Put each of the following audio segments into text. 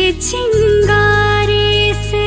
चिंगारे से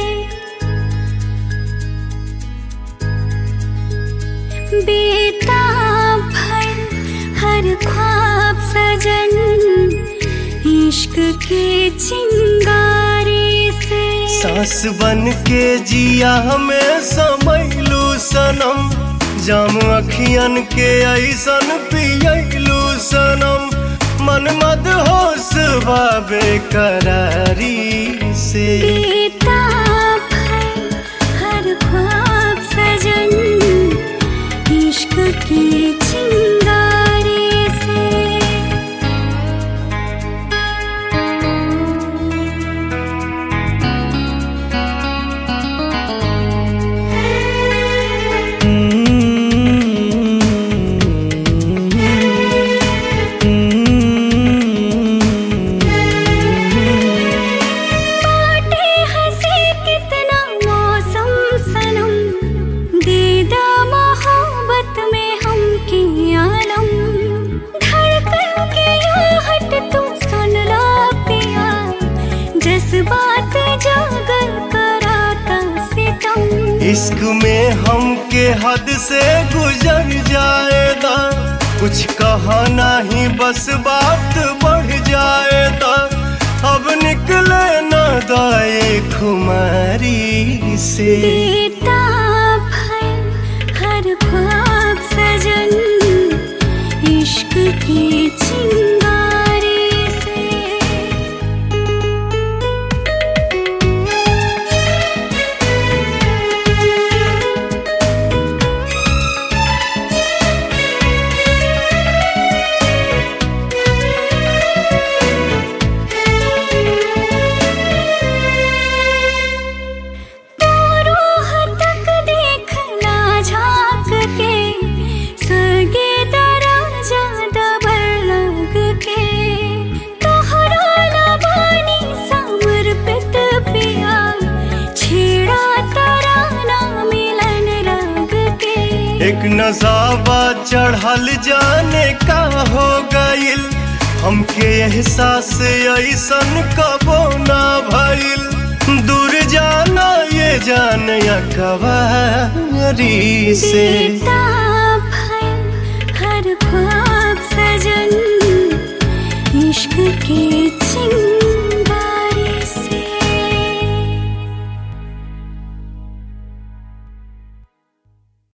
बेताब भर हर ख्वाब सजन इश्क के चिंगारे से सास बन के जिया हमें समैलू सनम जाम अखियन के ऐसन पियलू सनम मन मद होश बाबे करारी से बेताब भर हर ख्वाब सजन इश्क के चिंगारे से बाटे हंसी कितना मौसम सनम दीदा मोहब्बत में हम की आलम धड़कन के आहट तू सुन ला पिया जज्बात जागर कराता सितम इश्क में हम के हद से गुजर जाएगा कुछ कहा नहीं बस बात बढ़ जाएगा अब निकले न दाए खुमारी से बेताब है हर ख्वाब सजन इश्क के चिंगारे से रूह तक देखना झांक के सगे दराजा दबर लग के तोहरा लबानी समर्पित पिया छेड़ा तराना मिलन रंग के एक नजाबा चढ़ल जाने का हो गइल हमके एहसास ऐसन कबो ना भइल दूर जाना ये जान या कवारी से बेताब है हर ख्वाब सजन इश्क के